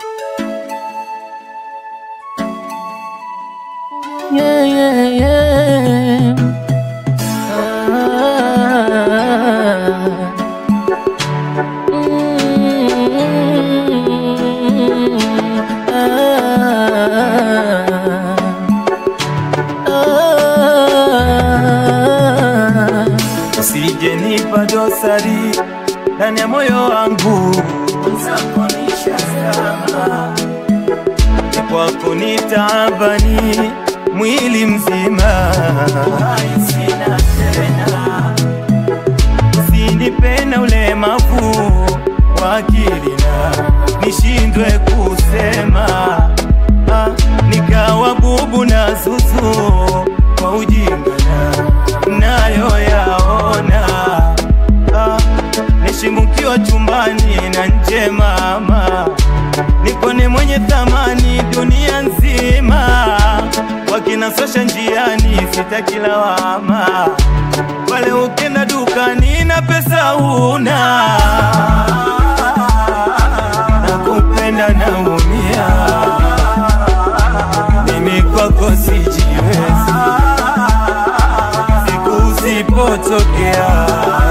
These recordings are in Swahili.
Yeah, yeah, yeah. Ah, mm, ah, ah. Usije nipa dosari ndani ya moyo wangu, uzakonisha sama ni kwako ni taabani mwili mzima, uhai sina tena, usinipenda ulemavu wa akili na nishindwe kusema ah, nikawa bubu na zuzu kwa ujinga na nayo yaona ah, nishimukiwa chumbani na nje mama nikone mwenye thamani dunia nzima, wakinasosha njiani sitaki lawama, pale ukenda dukani na pesa una nakupenda naumia, mimi kwako sijiwezi, siku usipotokea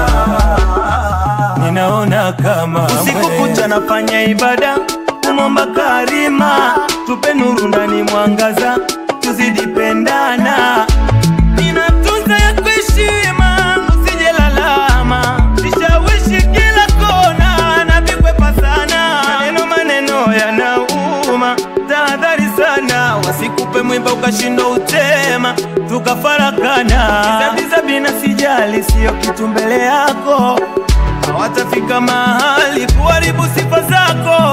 ninaona kama usiku kucha nafanya ibada kumwomba karima, tupe nuru ndani mwangaza, tuzidi pendana, ninatunza ya kuheshima, usije lalama, nishawishi kila kona, napigwepa sana, maneno maneno yanauma, tahadhari sana, wasikupe mwimba ukashindwa utema, tukafarakana, bizabiza bina sijali, siyo kitu mbele yako hawatafika mahali kuharibu sifa zako.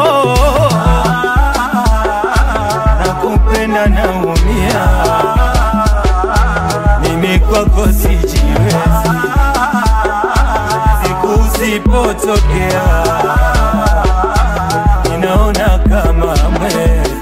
Nakupenda naumia, mimi kwako sijiwezi, siku usipotokea ninaona kama mwezi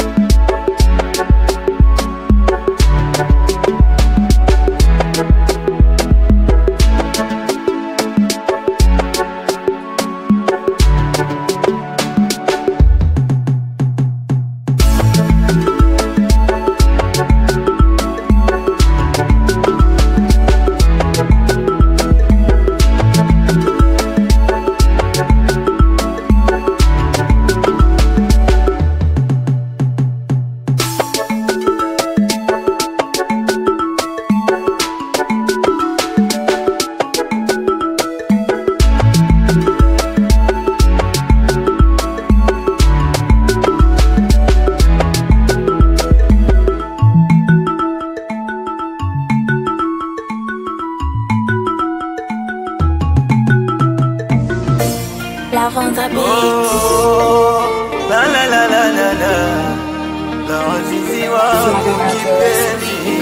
Lavanda Beats. Oh, la la la la la la la wazizi wangu kipenzi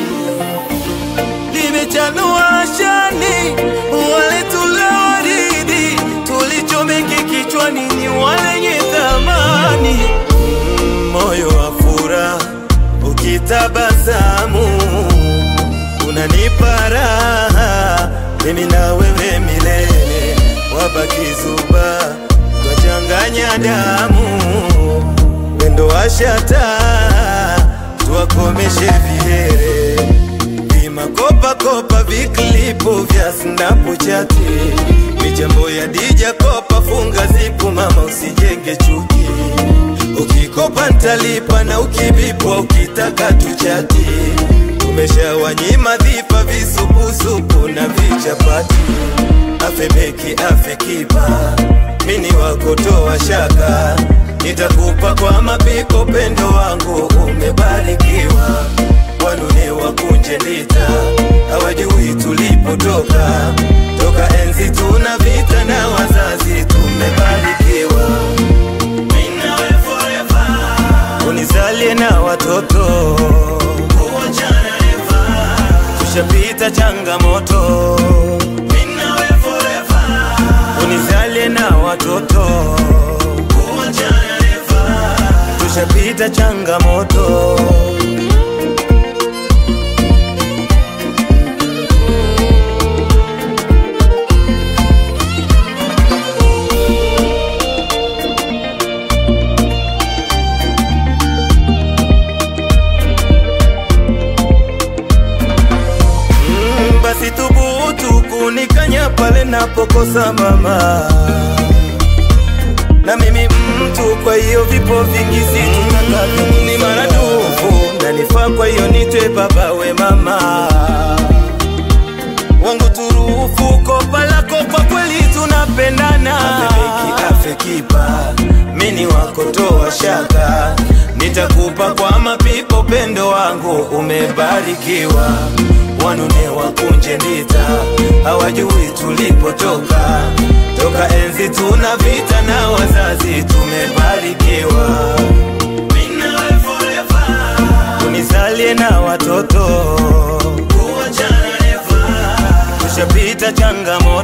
limechanua shani wale tuliowaridi tulichomeki kichwani ni walenye thamani Mm, moyo wa furaha ukitabasamu unanipa raha mimi na wewe milele wabaki zuba twachanganya damu wendo washata tuwakomeshe vihere vimakopakopa viklipu vya snapuchati michambo ya dija kopa funga zipu mama usijenge chuki ukikopa ntalipa na ukibipwa ukitaka tuchati tumeshawanyima dhifa visupusupu na vichapati afebeki afekipa mini wakotoa shaka nitakupa kwa mapiko pendo wangu umebarikiwa wanune wakunje ndita hawajui tulipotoka toka enzi tuna vita na wazazi tumebarikiwa Mimi nawe forever. unizalie na watoto kuachana never. tushapita changamoto Mimi nawe forever. unizalie na watoto kuachana never. tushapita changamoto kunikanya pale napokosa mama na mimi mtu, kwa hiyo vipo vingi situtakavyo ni maradufu nanifaa, kwa hiyo nitwe baba we mama wangu turufu, kopa lako kwa kweli tunapendana, afeki afekipa mini wako toa shaka, nitakupa kwa mapipo, pendo wangu umebarikiwa, wanune wakunje ndita, hawajui tulipotoka, toka enzi tuna vita na wazazi tumebarikiwa, Mimi nawe forever. unizalie na watoto kuachana never, tushapita changamoto